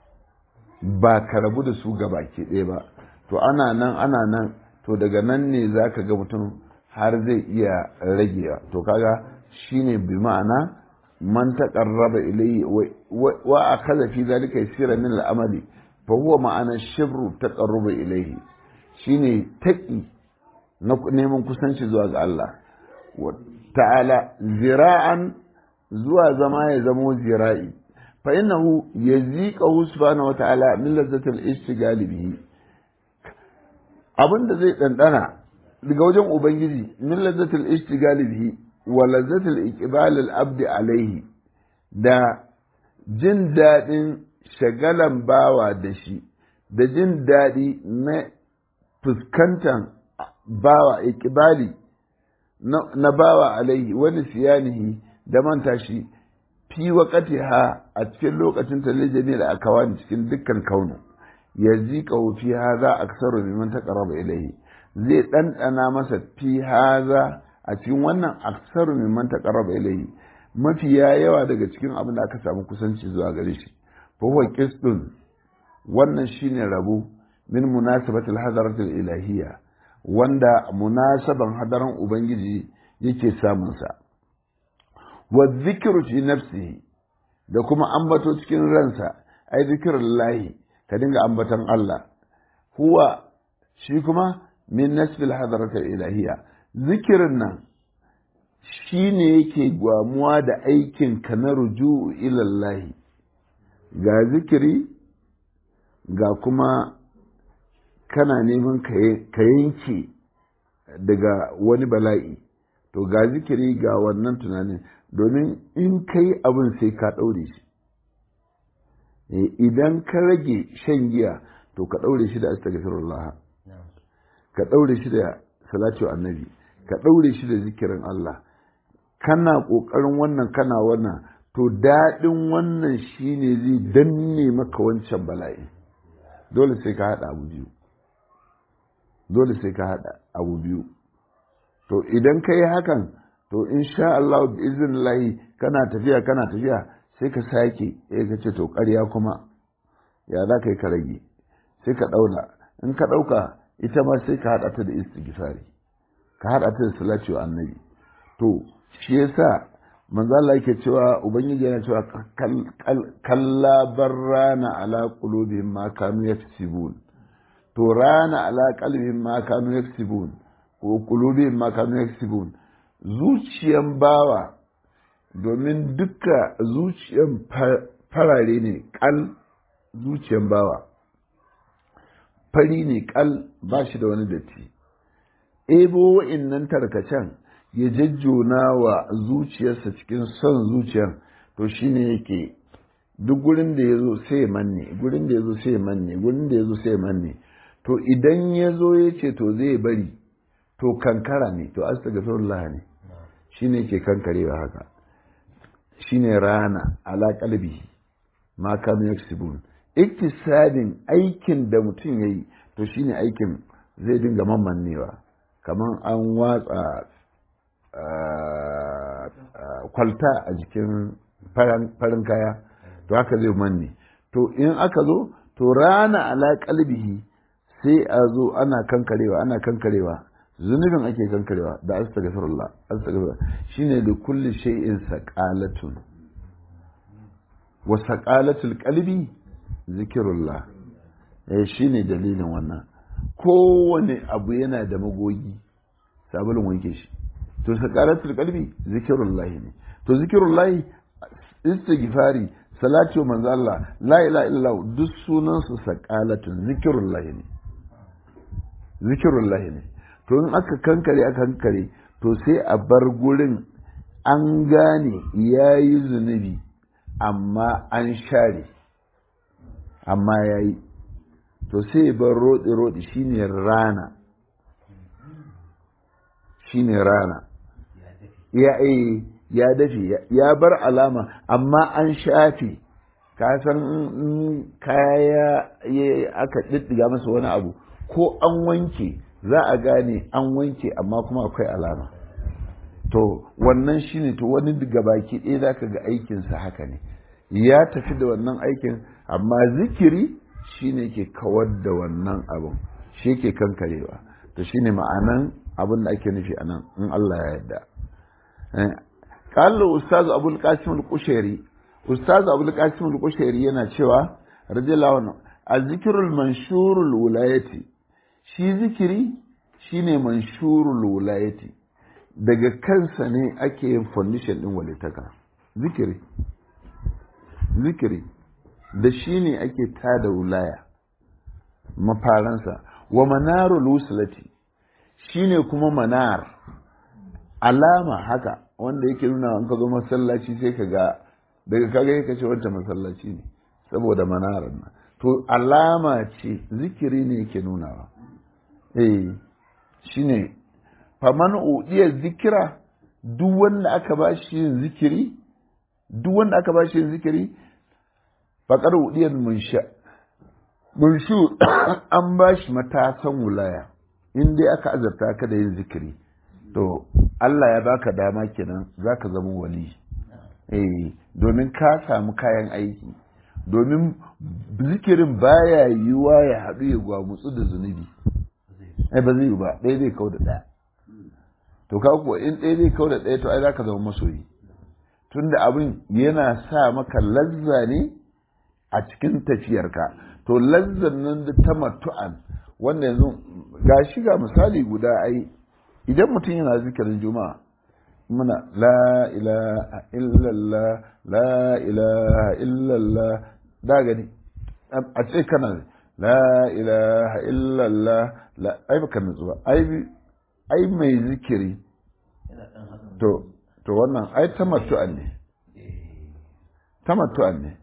ba ka rabu da su gaba ke ɗaya ba to ana nan ana nan to daga nan ne za ka ga mutum har zai iya ragewa to kaga shine bi ma'ana man taqarraba ilayhi wa akhadha fi dhalika yasira min al-amali fa huwa ma'ana shibru taqarruba ilayhi shine taqi na neman kusanci zuwa ga Allah ta'ala zira'an zuwa zama ya zamo zira'i fa innahu yaziqahu subhanahu wa ta'ala min lazzatil istigali bihi abinda zai dandana daga wajen ubangiji min lazzatil istigali bihi wa lazzatil iqbal al abdi alaihi da jin dadin shagalan bawa da shi da jin dadi na fuskantan bawa iqbali na bawa alaihi wani siyanihi da manta shi fi ha a cikin lokacin ta lijami da aka wani cikin dukkan kaunu ya zika fi haza aksaru mimman taqarraba ilaihi zai ɗanɗana masa fi haza a cikin wannan aksaru mimman taqarraba ilaihi mafiya yawa daga cikin abin da aka samu kusanci zuwa gare shi fa huwa qisdun wannan shine rabo min munasabatil hadaratil ilahiyya wanda munasaban hadaran ubangiji yake samun sa wa dhikru fi nafsihi da kuma ambato cikin ransa ai zikrullahi ka dinga ambaton Allah huwa shi kuma min nasbil hadaratil ilahiyya zikirin nan shine yake gwamuwa da aikin ka na ruju'u ilallahi ga zikiri ga kuma kana neman ka yanke daga wani bala'i to ga zikiri ga wannan tunanin domin in kai abin sai ka ɗaure shi idan ka rage shan giya to ka ɗaure shi da astaghfirullah ka ɗaure shi da salatu annabi ka ɗaure shi da zikirin Allah kana ƙoƙarin wannan kana wannan to daɗin wannan shine zai danne maka wancan bala'i dole sai ka haɗa abu biyu dole sai ka haɗa abu biyu to idan ka yi hakan to insha Allah bi iznillahi kana tafiya kana tafiya sai ka sake ya ka ce to ƙarya kuma ya za ka yi ka rage sai ka ɗauna in ka ɗauka ita ma sai ka haɗa ta da istighfari ka haɗa ta da salati wa annabi to shi yasa manzo Allah yake cewa ubangiji yana cewa kalla barrana ala qulubihim ma kanu yaksibun to rana ala qalbihim ma kanu yaksibun ko qulubihim ma kanu yaksibun zuciyan bawa domin duka zuciyan farare ne kal zuciyan bawa fari ne kal ba shi da wani datti ebo wa'innan tarkacen ya jajjona wa zuciyarsa cikin son zuciyar to shine yake duk gurin da ya zo sai manne gurin da ya zo sai manne gurin da ya zo sai manne to idan ya zo ya ce to zai bari to kankara ne to astaghfirullah ne shine ke kankarewa haka shine rana ala qalbi ma kanu yaksibun iktisadin aikin da mutum yayi to shine aikin zai dinga mammannewa kamar an watsa kwalta a jikin farin kaya to haka zai manne to in aka zo to rana ala kalbihi sai a zo ana kankarewa ana kankarewa zunubin ake kankarewa da astaghfirullah astaghfirullah shine da kulli shay'in saqalatun wa saqalatul qalbi zikrullah eh shine dalilin wannan kowane abu yana da magogi sabulun wanke shi to saqalatul qalbi zikrullah ne to zikrullah istighfari salatu manzo Allah la ilaha illallah duk sunan su saqalatun zikrullah ne zikrullah ne to in aka kankare aka kankare to sai a bar gurin an gane yayi zunubi amma an share amma yayi to sai bar rodi rodi shine rana shine rana ya eh ya dafe ya bar alama amma an shafe ka san kaya aka diddiga masa wani abu ko an wanke za a gane an wanke amma kuma akwai alama to wannan shine to wani baki ɗaya za ka ga aikinsa haka ne ya tafi da wannan aikin amma zikiri shine ke kawar da wannan abin shi ke kankarewa to shine ma'anan abin da ake nufi anan in Allah ya yarda قال أستاذ أبو القاسم القشيري أستاذ أبو القاسم القشيري yana cewa radiyallahu anhu azzikrul manshurul wilayati shi zikiri shine manshurul wilayati daga kansa ne ake yin foundation din walitaka zikiri zikiri da shi ne ake tada wilaya mafaransa wa manarul wuslati shine kuma manar alama haka wanda yake nuna an ka zo masallaci sai ka ga daga kaga yake ce wancan masallaci ne saboda manarar nan to alama ce zikiri ne yake nunawa eh shine faman udiya zikira duk wanda aka ba shi yin zikiri duk wanda aka ba shi yin zikiri faqad udiyan munsha munshu an ba shi matasan wulaya in dai aka azarta ka da yin zikiri to Allah ya baka dama kenan zaka zama wali eh domin ka samu kayan aiki domin zikirin baya yiwa ya haɗu ya gwamutsu da zunubi ai ba zai yi ba ɗaya zai kau da ɗaya to ka kuwa in ɗaya zai kau da ɗaya to ai zaka zama masoyi tunda abin yana sa maka lazza ne a cikin tafiyarka to lazzan nan da ta matu'an wanda yanzu ga shi ga misali guda ai idan mutum yana zikirin juma'a muna la ilaha illallah la ilaha illallah da gani a ce kana la ilaha illallah la ai baka nutsu ba ai ai mai zikiri to to wannan ai tamattu'an ne tamattu'an ne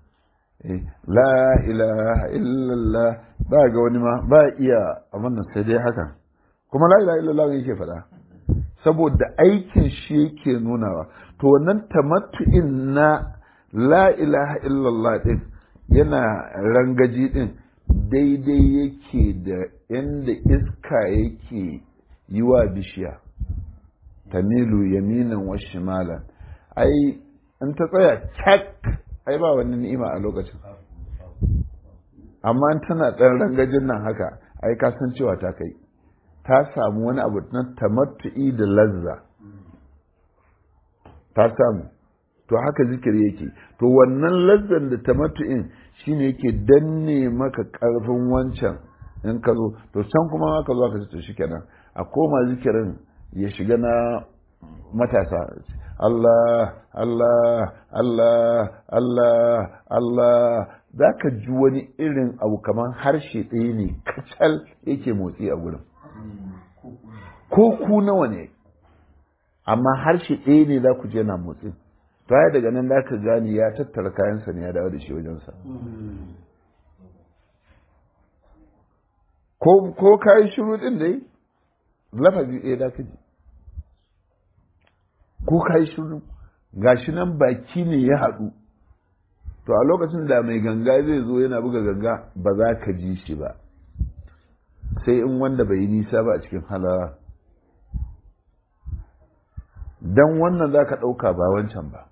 la ilaha illallah ba ga wani ma ba iya a wannan sai dai hakan kuma la ilaha illallah yake faɗa saboda aikin shi yake nunawa to wannan tamattu'in na la ilaha illallah din yana rangaji din daidai yake da inda iska yake yi wa bishiya tamilu yaminan wa shimalan ai in ta tsaya cak ai ba wani ni'ima a lokacin amma tana ɗan rangajin nan haka ai ka san cewa ta kai ta samu wani abu na tamattu'i da lazza ta samu to haka zikiri yake to wannan lazzan da tamattu'in shine yake danne maka karfin wancan in ka zo to can kuma ka zo ka ce to shikenan a koma zikirin ya shiga na matasa Allah Allah Allah Allah Allah za ka ji wani irin abu kamar harshe ɗaya ne kacal yake motsi a gurin ko ku nawa ne amma harshe ɗaya ne za ku je na motsi to ya daga nan za ka gani ya tattara kayansa ne ya dawo da shi wajensa ko ka yi shiru ɗin dai lafazi ɗaya za ka ji ko ka yi shiru gashi nan baki ne ya haɗu to a lokacin da mai ganga zai zo yana buga ganga ba za ka ji shi ba sai in wanda bai yi nisa ba a cikin halara don wannan za ka ɗauka ba wancan ba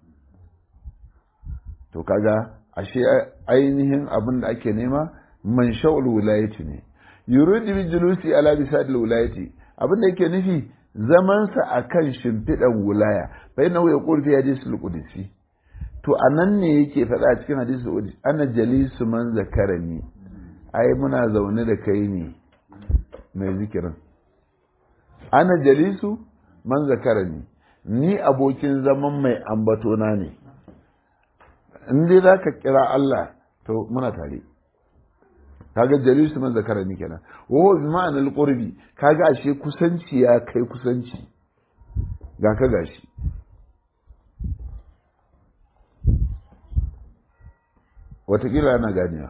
to kaga ashe ainihin abin da ake nema man sha'ul wilayati ne yuridu bi julusi ala bisadil wilayati abin da yake nufi zamansa a kan shimfiɗan wulaya bai na wuya ƙurfi ya je sulƙudisi to a nan ne yake faɗa a cikin hadisi sulƙudisi ana jalisu man zakarani ai muna zaune da kai ne mai zikirin ana jalisu man zakarani ni abokin zaman mai ambatona ne in dai za ka kira Allah to muna tare kaga jalisu man zakarani kenan wa bi ma'anar qurbi kaga ashe kusanci ya kai kusanci ga ka gashi watakila ana ganiya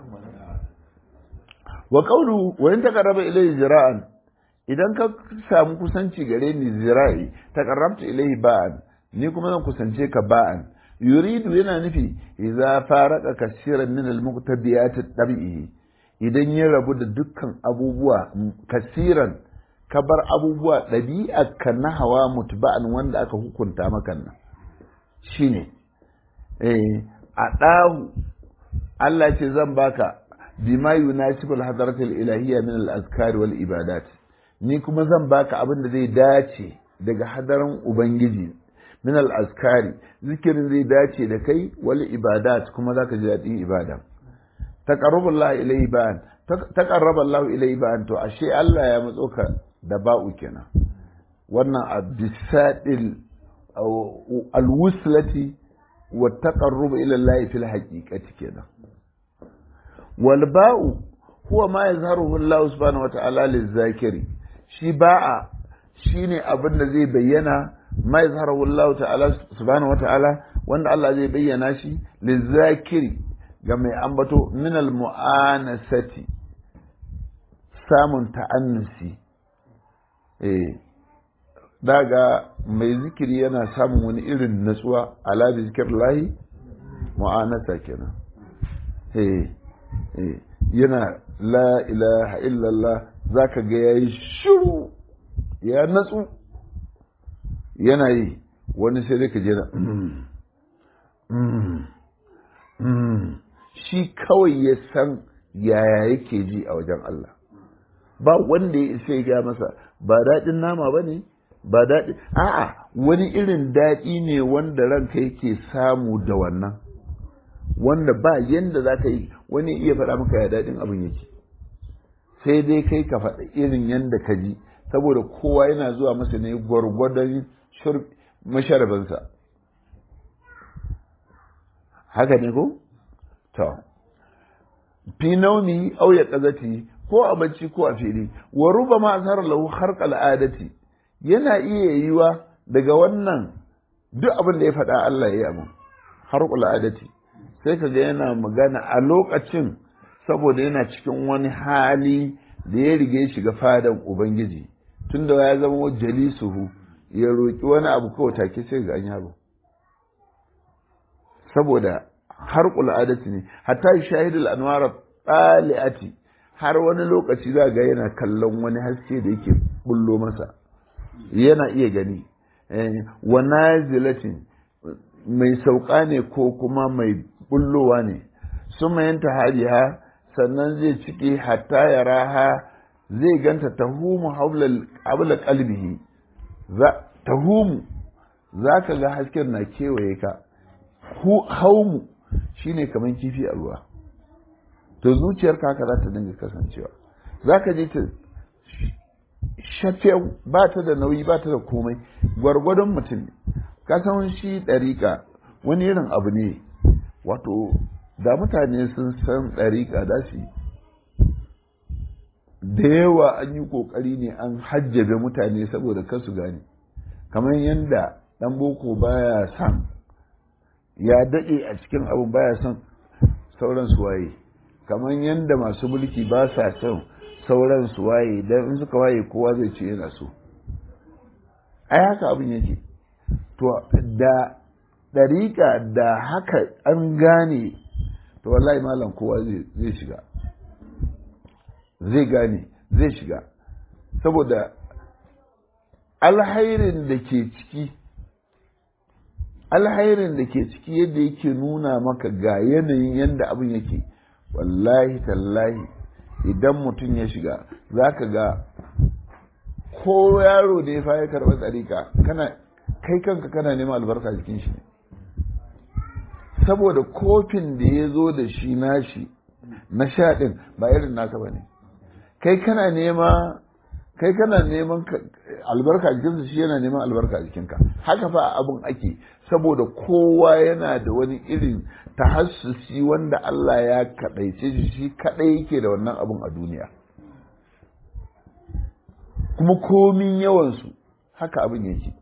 wa qawlu wa in taqarraba ilayhi zira'an idan ka samu kusanci gare ni zira'i taqarrabta ilayhi ba'an ni kuma zan kusance ka ba'an yuridu yana nufi idza faraka kasiran min al-muqtadiyat at-tabi'i idan ya rabu da dukkan abubuwa kasiran ka bar abubuwa ɗabi'a ka na hawa mutba'an wanda aka hukunta maka nan shine eh a ɗahu Allah ce zan baka bima yunasibul hadaratul ilahiyya min al-azkar wal ibadat ni kuma zan baka abin da zai dace daga hadaran ubangiji min al-azkari zikirin zai dace da kai wal ibadat kuma zaka ji daɗin ibada taqarrabullahu ilayhi ba'an taqarraballahu ilayhi ba'an to ashe Allah ya matso ka da ba'u kenan wannan abisadil alwuslati wa taqarrub ila Allah fil haqiqati kenan wal ba'u huwa ma yazharuhu Allah subhanahu wa ta'ala lizakiri shi ba'a shine abin da zai bayyana ma yazharuhu Allah ta'ala subhanahu wa ta'ala wanda Allah zai bayyana shi lizakiri ga mai ambato minal mu'anasati samun ta'annusi eh daga mai zikiri yana samun wani irin natsuwa ala bi zikir lahi mu'anasa kenan eh eh yana la ilaha illallah zaka ga yayi shiru ya natsu yana yi wani sai dai ka je na shi kawai ya san yaya yake ji a wajen Allah ba wanda ya isa ya masa ba daɗin nama ba ne ba daɗi a'a wani irin daɗi ne wanda ranka yake samu da wannan wanda ba yanda za ka yi wani iya faɗa maka ya daɗin abin yake sai dai kai ka faɗa irin yanda ka ji saboda kowa yana zuwa masa ne gwargwadon masharabansa haka ne ko? to fi nauni au ya kazati ko a bacci ko a fili wa ruba ma azhar lahu harq al'adati yana iya yiwa daga wannan duk abin da ya faɗa Allah ya yi abu harq al'adati sai kaga yana magana a lokacin saboda yana cikin wani hali da ya rige shiga fadan ubangiji tunda ya zama jalisuhu ya roki wani abu kawai take sai ga an yaro saboda harƙul adati ne hatta shahidul anwar tsali'ati har wani lokaci za ga yana kallon wani haske da yake bullo masa yana iya gani wa nazilatin mai sauka ne ko kuma mai bullowa ne suma yanta hadiha sannan zai cike hatta ya raha zai ganta tahumu habla qalbihi tahumu za ka ga hasken na kewaye ka haumu shine kamar kifi a ruwa to zuciyarka haka za ta dinga kasancewa za ka je ta shafe ba ta da nauyi ba ta da komai gwargwadon mutum ne ka san shi ɗariƙa wani irin abu ne wato da mutane sun san ɗariƙa da su da yawa an yi ƙoƙari ne an hajjabe mutane saboda kasu gane kamar yadda ɗan boko baya son ya daɗe a cikin abu baya son sauran su waye kamar yadda masu mulki ba sa son sauran su waye don in suka waye kowa zai ce yana so ai haka abin yake to da ɗariƙa da haka an gane to wallahi malam kowa zai shiga zai gane zai shiga saboda alhairin da ke ciki alhairin da ke ciki yadda yake nuna maka ga yanayin yadda abin yake wallahi tallahi idan mutum ya shiga za ka ga ko yaro da ya fa ya karɓi tsarika kana kai kanka kana neman albarka jikin shi ne saboda kofin da ya zo da shi nashi na sha ɗin ba irin naka ba ne kai kana nema kai kana neman albarka a jikinsa shi yana neman albarka a jikinka haka fa abin ake saboda kowa yana da wani irin tahassusi wanda Allah ya kaɗaice shi shi kaɗai yake da wannan abin a duniya kuma komin yawansu haka abin yake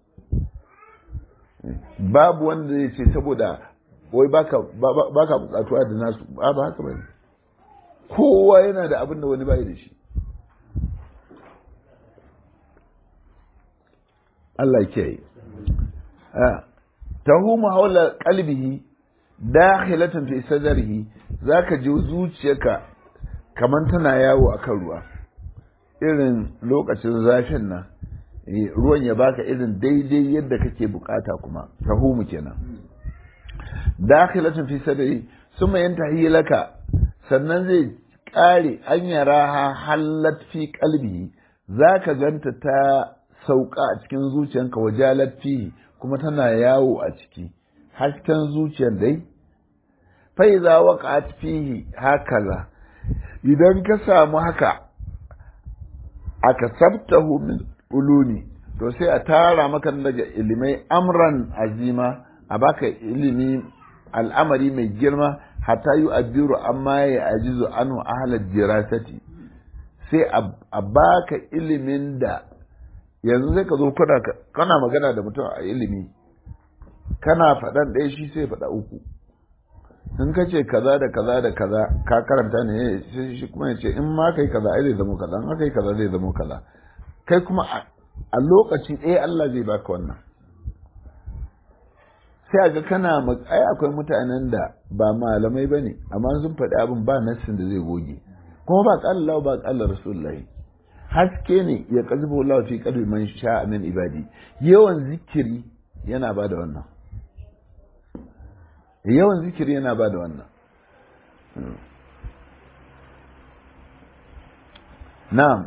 babu wanda zai ce saboda wai baka baka bukatuwa da nasu ba ba haka bane kowa yana da abin da wani bai da shi Allah ke yi tahumu haula qalbihi dakhilatan fi sadrihi zaka ji zuciyarka kaman tana yawo akan ruwa irin lokacin zafin nan ruwan ya baka irin daidai yadda kake bukata kuma tahumu kenan dakhilatun fi sadri summa yantahi laka sannan zai kare an yaraha hallat fi qalbi zaka ganta ta sauka a cikin zuciyanka wajalat fi kuma tana yawo a ciki hasken zuciyar dai fa idza waqa'at fihi hakaza idan ka samu haka aka sabtahu min uluni to sai a tara maka daga ilimai amran azima a baka ilimi al'amari mai girma hatta yi abiru amma ya ajizu anu ahalar jirasati sai a baka ilimin da yanzu sai ka zo kana magana da mutum a ilimi kana faɗan ɗaya shi sai faɗa uku in ka ce kaza da kaza da kaza ka karanta ne shi kuma ya ce in ma kai kaza ai zai zama kaza in aka yi kaza zai zama kaza kai kuma a lokaci ɗaya Allah zai baka wannan sai a ga kana ai akwai mutanen da ba malamai ba ne amma sun faɗi abin ba nassin da zai goge kuma ba ƙalla ba ƙalla rasulullahi haske ne ya ƙazuba Allah fi qalbi man sha'a min ibadi yawan zikiri yana ba da wannan yawan zikiri yana ba da wannan na'am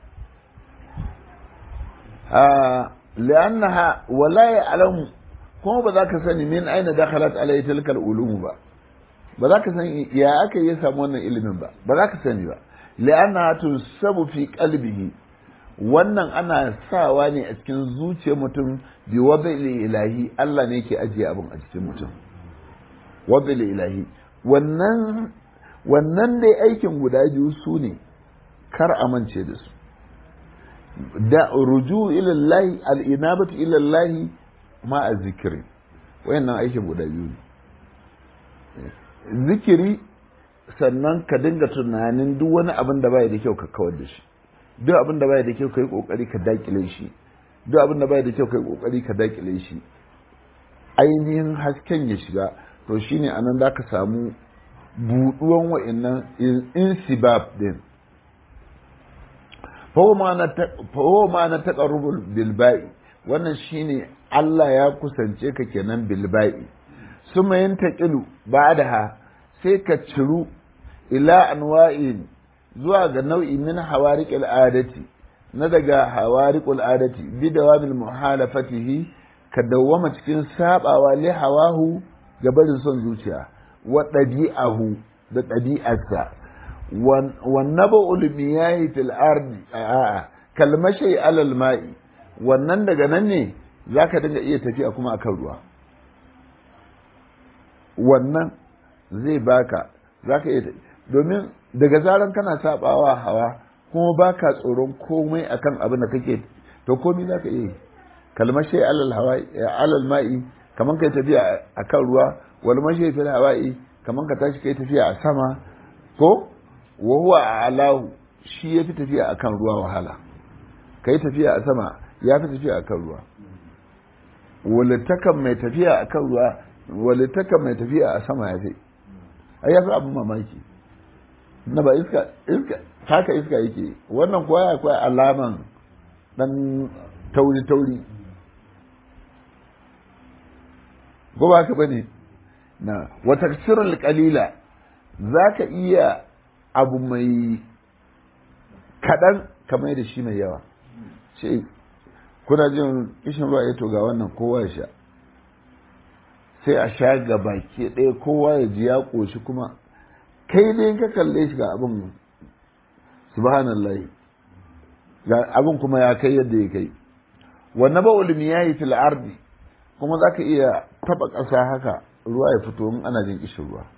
لأنها ولا يعلم kuma ba za ka sani min aina dakhalat alayhi tilka al-ulum ba ba za ka sani ya aka yi samu wannan ilimin ba ba za ka sani ba li'anna tusabu fi qalbihi wannan ana sawa ne a cikin zuciyar mutum bi wadai ilahi Allah ne yake ajiye abin a cikin mutum wadai ilahi wannan wannan dai aikin guda biyu su ne kar amince da su da ruju ila Allah al-inabatu ila Allah ma a zikiri wayannan aikin guda biyu ne zikiri sannan ka dinga tunanin duk wani abin da bai da kyau ka kawar da shi duk abin da bai da kyau ka yi kokari ka dakile shi duk abin da bai da kyau ka yi kokari ka dakile shi ainihin hasken ya shiga to shine anan za ka samu buduwan wa'annan insibab din fawo ma na taƙarrubul bilba'i wannan shine Allah ya kusance ka kenan bilba'i suma yin taƙilu ba da ha sai ka ciru ila anwa'in zuwa ga nau'i min hawariq al'adati na daga hawariq al'adati bi dawamil muhalafatihi ka dawwama cikin sabawa li hawahu ga barin son zuciya wa ɗabi'ahu da ɗabi'arsa wan naba'ul miyahi fil ardi a'a kalmashai alal ma'i wannan daga nan ne za ka dinga iya tafiya kuma akan ruwa wannan zai baka za ka iya domin daga zaran kana sabawa hawa kuma baka tsoron komai akan abin da kake to komai za ka iya kalmar shai alal hawa alal ma'i kaman kai tafiya akan ruwa wal mashi fil hawa'i kaman ka tashi kai tafiya a sama ko wa huwa alahu shi yafi tafiya akan ruwa wahala kai tafiya a sama ya fi tafiya a kan ruwa walittakan mai tafiya a kan ruwa walittakan mai tafiya a sama ya fi ai ya fi abin mamaki na ba iska iska haka iska yake wannan kuwa ya kuwa alaman dan tauri tauri ko ba ka bane na wata sirrul qalila zaka iya abu mai kadan kamar da shi mai yawa ce kuna jin kishin ruwa ya to ga wannan kowa ya sha sai a sha ga baki ɗaya kowa ya ji ya ƙoshi kuma kai dai ka kalle shi ga abin subhanallahi ga abin kuma ya kai yadda ya kai wannan ba ulumi ya yi fil ardi kuma za ka iya taɓa ƙasa haka ruwa ya fito in ana jin kishin ruwa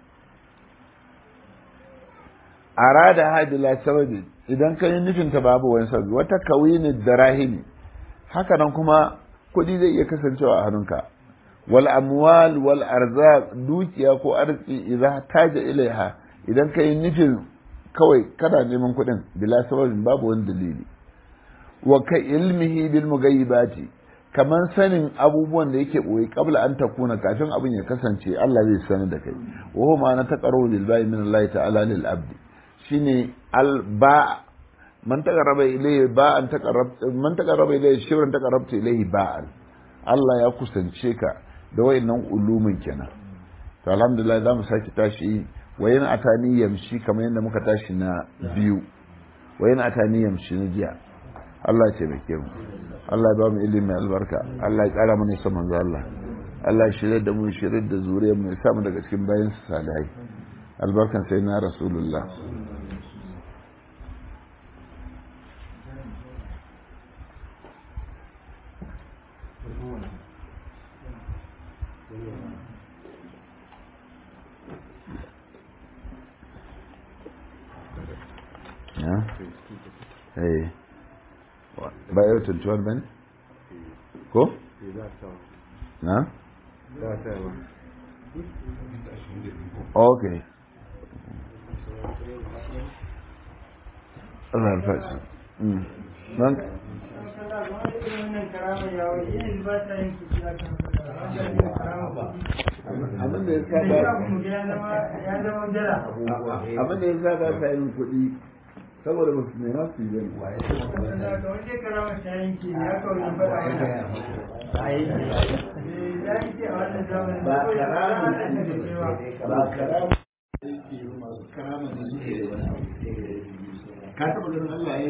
arada hadila sababi idan ka yi nufin ta babu wani sababi wata kawini da rahimi haka nan kuma kuɗi zai iya kasancewa a hannunka wal amwal wal arzaq dukiya ko arziki idza taja ilaiha idan ka yi nufin kawai kana neman kuɗin bila sababin babu wani dalili wa ka ilmihi bil mugayyibati kaman sanin abubuwan da yake boye kabla an takuna kafin abin ya kasance Allah zai sanar da kai wa huwa na taqarru lil ba'i min Allah ta'ala lil abdi shine al ba man taqarraba ilayhi ba'an taqarrab man taqarraba ilayhi shibran taqarrabta ilayhi ba'an Allah ya kusance ka da wayannan ulumin kenan to alhamdulillah zamu saki tashi wayan atani yamshi kamar yadda muka tashi na biyu wayan atani yamshi na jiya Allah ya taimake mu Allah ya ba mu ilimi albarka Allah ya kara mana son manzo Allah Allah ya shirye da mu shirye da zuriyar mu ya sa mu daga cikin bayan salihai albarkan sai na rasulullah Yeah. Hey. ba yau 21 ba ne? ko? na? ok Allah alfashi don abin da ya saba abin da ya saba sayin kuɗi saboda ba su nema su yi ba karama ka taɓa ganin Allah ya